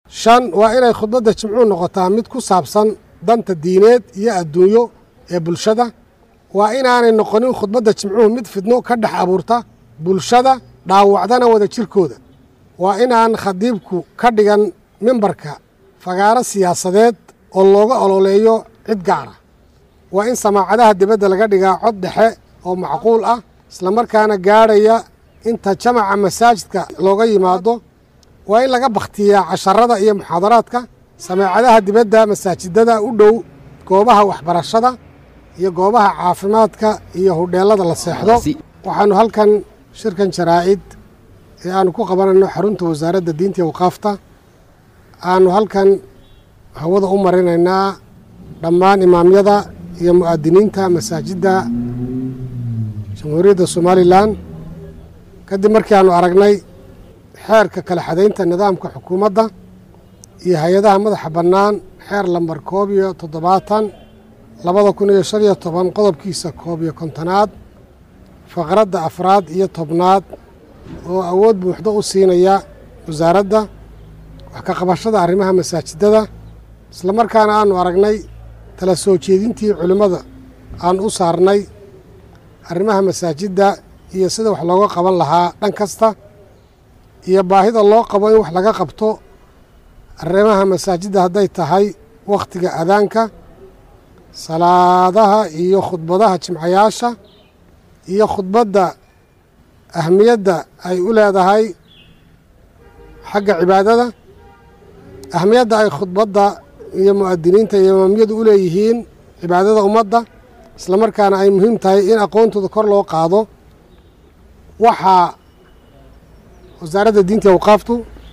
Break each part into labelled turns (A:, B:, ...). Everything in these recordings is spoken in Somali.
A: shan waa inay khudbadda jimcuhu noqotaa mid ku saabsan danta diineed iyo adduunyo ee bulshada waa inaanay noqonin khudbadda jimcuhu mid fidno ka dhex abuurta bulshada dhaawacdana wada jirkooda waa inaan khadiibku ka dhigan mimbarka fagaaro siyaasadeed oo looga ololeeyo cid gaara waa in samaacadaha dibadda laga dhigaa cod dhexe oo macquul ah islamarkaana gaadhaya inta jamaca masaajidka looga yimaado waa in laga bakhtiyaa casharada iyo muxaadaraadka samaacadaha dibadda masaajidada u dhow goobaha waxbarashada iyo goobaha caafimaadka iyo hudheellada la seexdo waxaannu halkan shirkan jaraa'id ee aannu ku qabanayno xarunta wasaaradda diinta iyo waqaafta aannu halkan hawada u marinaynaa dhammaan imaamyada iyo mu'aadiniinta masaajidda jamhuuriyadda somalilan kadib markii aannu aragnay xeerka kala xadaynta nidaamka xukuumadda iyo hay-adaha madaxa bannaan xeer lambar koob iyo toddobaatan labada kun iyo shan iyo toban qodobkiisa koob iyo kontonaad faqradda afraad iyo tobnaad oo awood buuxdo u siinaya wasaaradda wax ka qabashada arrimaha masaajidada islamarkaana aannu aragnay tala soo jeedintii culimmada aan u saarnay arrimaha masaajidda iyo sida wax looga qaban lahaa dhan kasta iyo baahida loo qabo in wax laga qabto arrimaha masaajidda hadday tahay wakhtiga adaanka salaadaha iyo khudbadaha jimcayaasha iyo khudbadda ahmiyadda ay u leedahay xagga cibaadada ahmiyadda ay khudbadda iyo mu'adiniinta iyo imaamiyadu u leeyihiin cibaadada ummadda islamarkaana ay muhiim tahay in aqoontooda kor loo qaado waxaa wasaaradda diinta iyo awqaaftu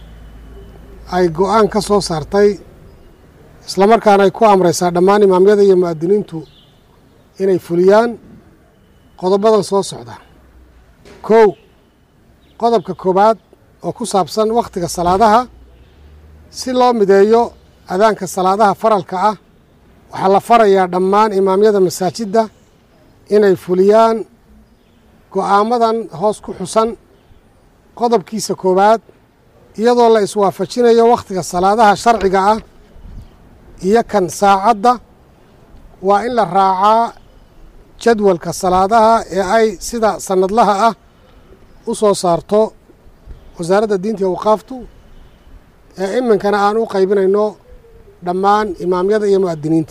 A: ay go-aan ka soo saartay islamarkaana ay ku amraysaa dhammaan imaamyada iyo mu'adiniintu inay fuliyaan qodobadan soo socda kow qodobka koowaad oo ku saabsan wakhtiga salaadaha si loo mideeyo adaanka salaadaha faralka ah waxaa la farayaa dhammaan imaamyada masaajidda inay fuliyaan go'aamadan hoos ku xusan qodobkiisa koowaad iyadoo la iswaafajinayo wakhtiga salaadaha sharciga ah iyo kan saacadda waa in la raacaa jadwalka salaadaha ee ay sida sannadlaha ah u soo saarto wasaaradda diinta iyo waqaaftu ee iminkana aan u qaybinayno dhammaan imaamyada iyo mu'adiniinta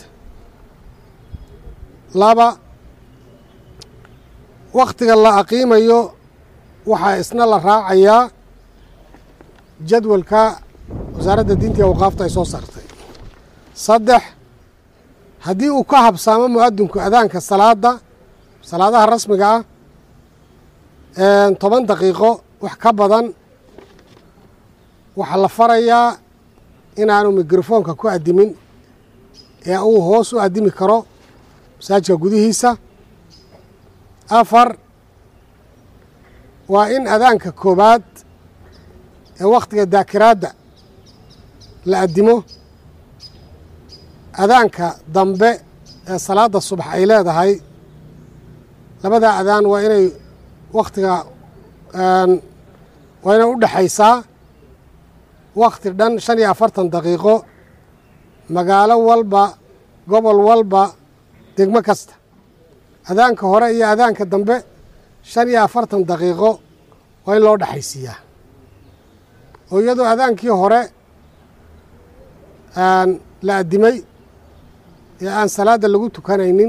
A: laba wakhtiga la aqiimayo waxaa isna la raacayaa jadwalka wasaaradda diinta iyo waqaafta ay soo saartay saddex haddii uu ka habsaamo mu'adinku adaanka salaadda salaadaha rasmiga ah toban daqiiqo wax ka badan waxaa la farayaa inaanu mikrofoonka ku addimin ee uu hoos u addimi karo masaajidka gudihiisa afar waa in adaanka koowaad ee wakhtiga daakiraadda la addimo adaanka dambe ee salaadda subax ay leedahay labadaa adaan waa inay wakhtiga waa inay u dhexaysaa wakhti dhan shan iyo afartan daqiiqo magaalo walba gobol walba degmo kasta adaanka hore iyo adaanka dambe shan iyo afartan daqiiqo waa in loo dhexaysiiyaa oo iyadoo adaankii hore la addimay ee aan salaadda lagu tukanaynin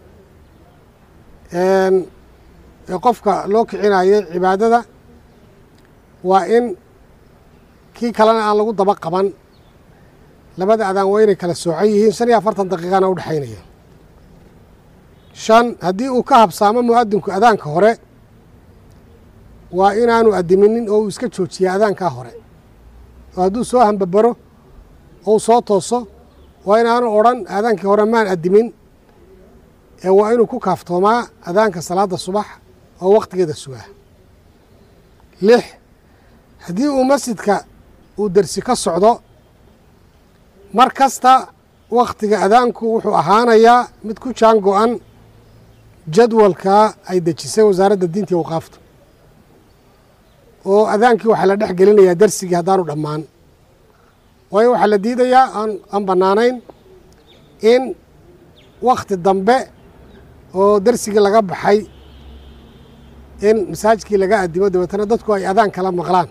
A: ee qofka loo kicinayay cibaadada waa in kii kalena aan lagu daba qaban labada adaan waa inay kala soocan yihiin shan iyo afartan daqiiqana u dhexaynaya shan haddii uu ka habsaamo mu'adinku adaanka hore waa inaanu addiminin oo uu iska joojiya adaankaa hore oo hadduu soo hambabaro ou soo tooso waa inaanu odhan adaankii hore maan addimin ee waa inuu ku kaaftoomaa adaanka salaadda subax oo wakhtigeeda sugaa lix haddii uu masjidka uu dersi ka socdo mar kasta wakhtiga adaanku wuxuu ahaanayaa mid ku jaan go-an jadwalka ay dejisay wasaaradda diinta iyo waqaafta oo adaankii waxaa la dhex gelinayaa dersigii haddaanu dhammaan waayo waxaa la diidayaa aan aan bannaanayn in wakhti dambe oo darsigii laga baxay in masaajidkii laga addimo dabeetana dadku ay adaan kala maqlaan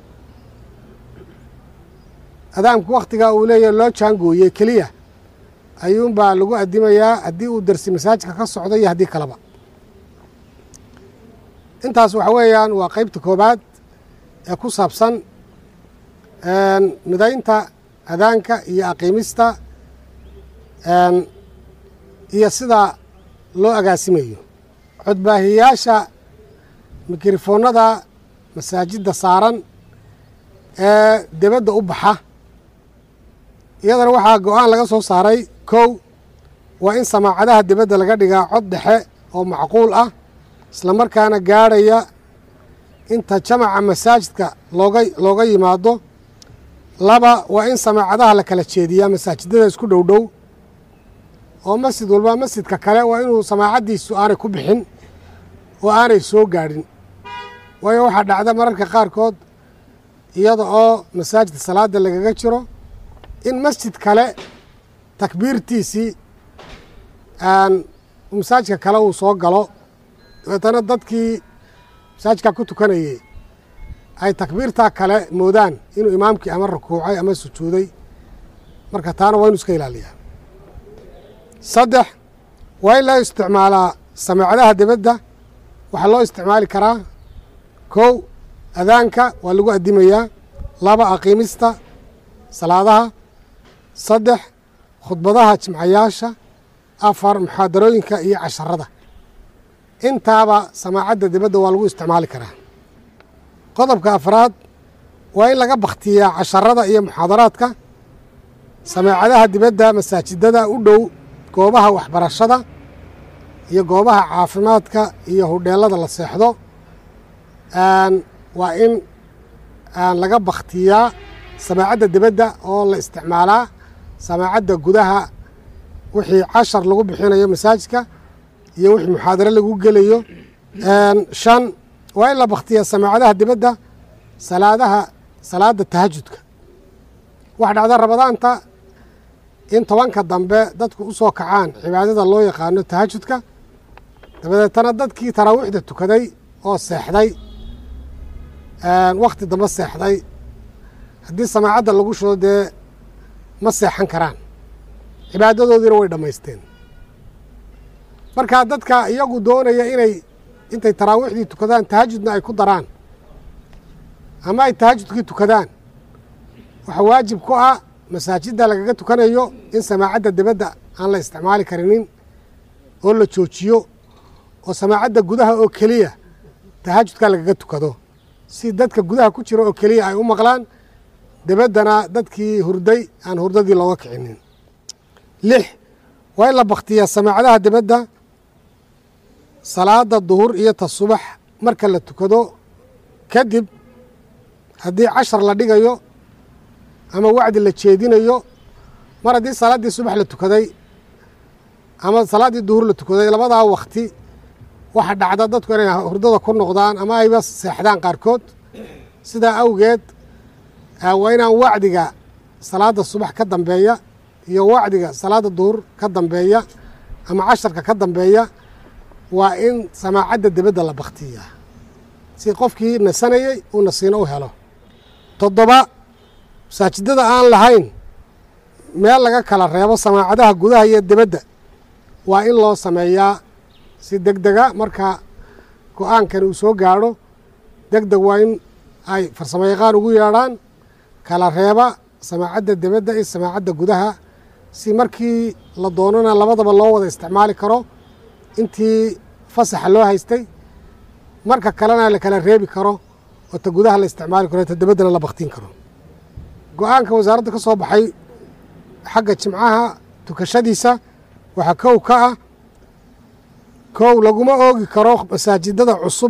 A: adaanku wakhtigaa uu leeyahy loo jaangooyey keliya ayuunbaa lagu addimayaa haddii uu darsi masaajidka ka socdo iyo haddii kaleba intaas waxa weeyaan waa qeybta koobaad ee ku saabsan midaynta adaanka iyo aqiimista iyo sida loo agaasimayo codbaahiyayaasha mikrofoonada masaajidda saaran ee debadda u baxa iyadana waxaa go-aan laga soo saaray kow waa in samaacadaha debadda laga dhigaa cod dhexe oo macquul ah isla markaana gaadhaya inta jamaca masaajidka looga looga yimaado laba waa in samaacadaha la kala jeediyaa masaajidada isku dhow dhow oo masjid walba masjidka kale waa inuu samaacaddiisu aanay ku bixin oo aanay soo gaadhin waayo waxaa dhacda mararka qaarkood iyada oo masaajidka salaadda lagaga jiro in masjid kale takbiirtiisii masaajidka kale uu soo galo dabeetana dadkii masaajidkaa ku tukanayey ay takbiirtaa kale moodaan inuu imaamkii ama rukuucay ama sujuuday marka taana waa inu iska ilaaliyaa saddex waa in loo isticmaalaa samaacadaha debadda waxaa loo isticmaali karaa kow adaanka waa lagu addimayaa laba aqiimista salaadaha saddex khudbadaha jimcayaasha afar muxaadarooyinka iyo casharada intaaba samaacadda dibadda waa lagu isticmaali karaa qodobka afraad waa in laga bakhtiyaa casharada iyo muxaadaraadka samaacadaha dibadda masaajidada u dhow goobaha waxbarashada iyo goobaha caafimaadka iyo hudheelada la seexdo waa in laga bakhtiyaa samaacadda dibadda oo la isticmaalaa samaacadda gudaha wixii cashar lagu bixinayo masaajidka iyo wixii muxaadaro lagu gelayo shan waa in la bakhtiyaa samaacadaha dibadda salaadaha salaadda tahajudka waxa dhacda rabadaanta in tobanka dambe dadku u soo kacaan cibaadada loo yaqaano tahajudka dabadeetana dadkii taraawiixda tukaday oo seexday wakhti dambe seexday haddii samaacadda lagu shido dee ma seexan karaan cibaadadoodiina way dhammaysteen markaa dadka iyagu doonaya inay intay taraawiixdii tukadaan tahajudna ay ku daraan ama ay tahajudkii tukadaan waxaa waajib ku ah masaajidda lagaga tukanayo in samaacadda dibadda aan la isticmaali karinin oo la joojiyo oo samaacadda gudaha oo keliya tahajudka lagaga tukado si dadka gudaha ku jira oo keliya ay u maqlaan debaddana dadkii hurday aan hurdadii looga kicinin lix waa in la bakhtiyaa samaacadaha dibadda salaada duhur iyo ta subax marka la tukado kadib haddii cashar la dhigayo ama wacdi la jeedinayo mar haddii salaaddii subax la tukaday ama salaaddii duhur la tukaday labadaa wakti waxa dhacda dadku inay hurdada ku noqdaan ama ayba seexdaan qaarkood sidaa awgeed waa inaan wacdiga salaadda subax ka dambeeya iyo wacdiga salaadda duhur ka dambeeya ama casharka ka dambeeya waa in samaacadda dibadda la bakhtiyaa si qofkii nasanayey uu nasiino u helo toddoba masaajidada aan lahayn meel laga kala reebo samaacadaha gudaha iyo dibadda waa in loo sameeyaa si deg dega marka go-aankani uu soo gaadho deg deg waa in ay farsamo yaqaan ugu yeedhaan kala reeba samaacadda dibadda iyo samaacadda gudaha si markii la doonana labadaba loo wada isticmaali karo intii fasaxa loo haystay marka kalena la kala reebi karo oo ta gudaha la isticmaali karo ta dibaddana la baktiin karo go-aanka wasaaradda ka soo baxay xagga jimcaha tukashadiisa waxaa kow ka ah kow laguma oogi karo masaajidada cusub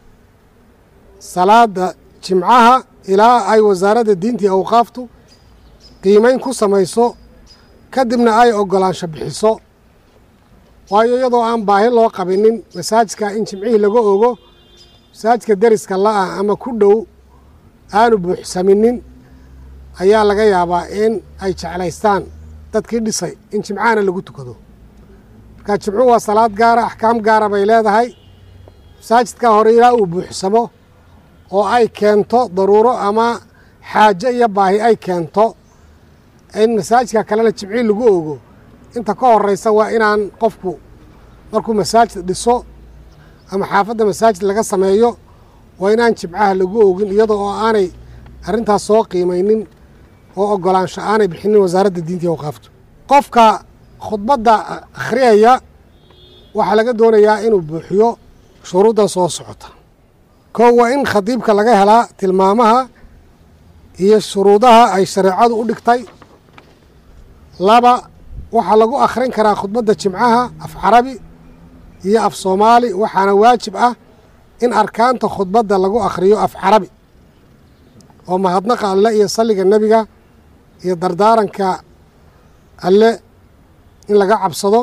A: salaada jimcaha ilaa ay wasaaradda diintii awqaaftu qiimeyn ku samayso kadibna ay ogolaansho bixiso waayo iyadoo aan baahi loo qabinin masaajidka in jimcihii laga ogo masaajidka deriska la-ah ama ku dhow aanu buuxsaminin ayaa laga yaabaa in ay jeclaystaan dadkii dhisay in jimcahana lagu tukado marka jimcuhu waa salaad gaara axkaam gaara bay leedahay masaajidkaa hore ilaa uu buuxsamo oo ay keento daruuro ama xaajo iyo baahi ay keento in masaajidka kalena jimcii lagu ogo inta ka horeysa waa inaan qofku markuu masaajid dhiso ama xaafadda masaajid laga sameeyo waa inaan jimcaha lagu ogin iyadoo oo aanay arrintaas soo qiimaynin oo ogolaansho aanay bixinin wasaaradda diinta iyo awqaaftu qofka khudbadda akhriyaya waxaa laga doonayaa inuu buuxiyo shuruuddan soo socota kow waa in khadiibka laga helaa tilmaamaha iyo shuruudaha ay shareecadu u dhigtay laba waxaa lagu akhrin karaa khudbadda jimcaha af carabi iyo af soomaali waxaana waajib ah in arkaanta khudbadda lagu akhriyo af carabi oo mahadnaqa alle iyo salliga nebiga iyo dardaaranka alle in laga cabsado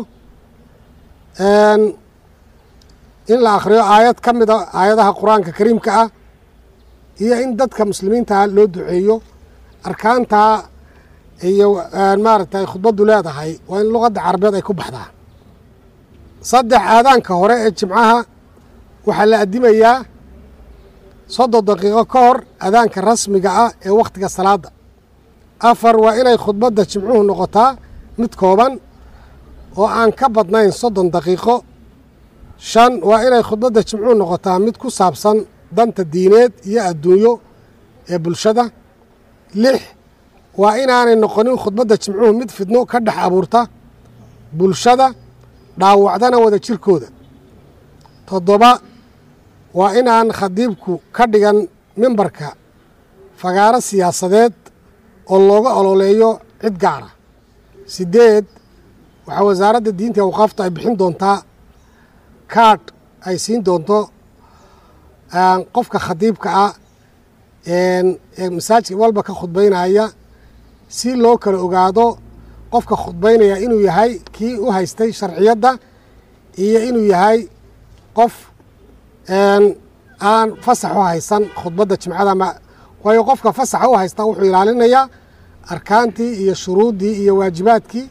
A: in la akhriyo aayad ka mida aayadaha qur-aanka kariimka ah iyo in dadka muslimiinta loo duceeyo arkaantaa iyo maaragtay khudbaddu leedahay waa in luqadda carabeed ay ku baxdaa saddex aadaanka hore ee jimcaha waxaa la addimayaa soddon daqiiqo ka hor adaanka rasmiga ah ee wakhtiga salaadda afar waa inay khudbadda jimcuhu noqotaa mid kooban oo aan ka badnayn soddon daqiiqo shan waa inay khudbadda jimcuhu noqotaa mid ku saabsan danta diineed iyo adduunyo ee bulshada lix waa inaanay noqonin khudbadda jimcuhu mid fidno ka dhex abuurta bulshada dhaawacdana wada jirkooda toddoba waa inaan khadiibku ka dhigan mimbarka fagaaro siyaasadeed oo looga ololeeyo cid gaara siddeed waxaa wasaaradda diinta i awqaafta ay bixin doontaa kaadh ay siin doonto qofka khadiibka ah ee masaajid walba ka khudbaynaya si loo kala ogaado qofka khudbaynaya inuu yahay kii u haystay sharciyadda iyo inuu yahay qof aan fasax u haysan khudbadda jimcada waayo qofka fasaxa u haysta wuxuu ilaalinayaa arkaantii iyo shuruuddii iyo waajibaadkii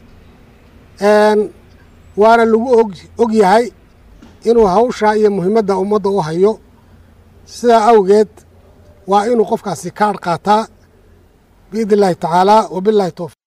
A: waana lagu og yahay inuu hawsha iyo muhiimadda ummadda u hayo sidaa awgeed waa inuu qofkaasi kaadh qaataa biidn illaahi tacaala wabillahi towfiq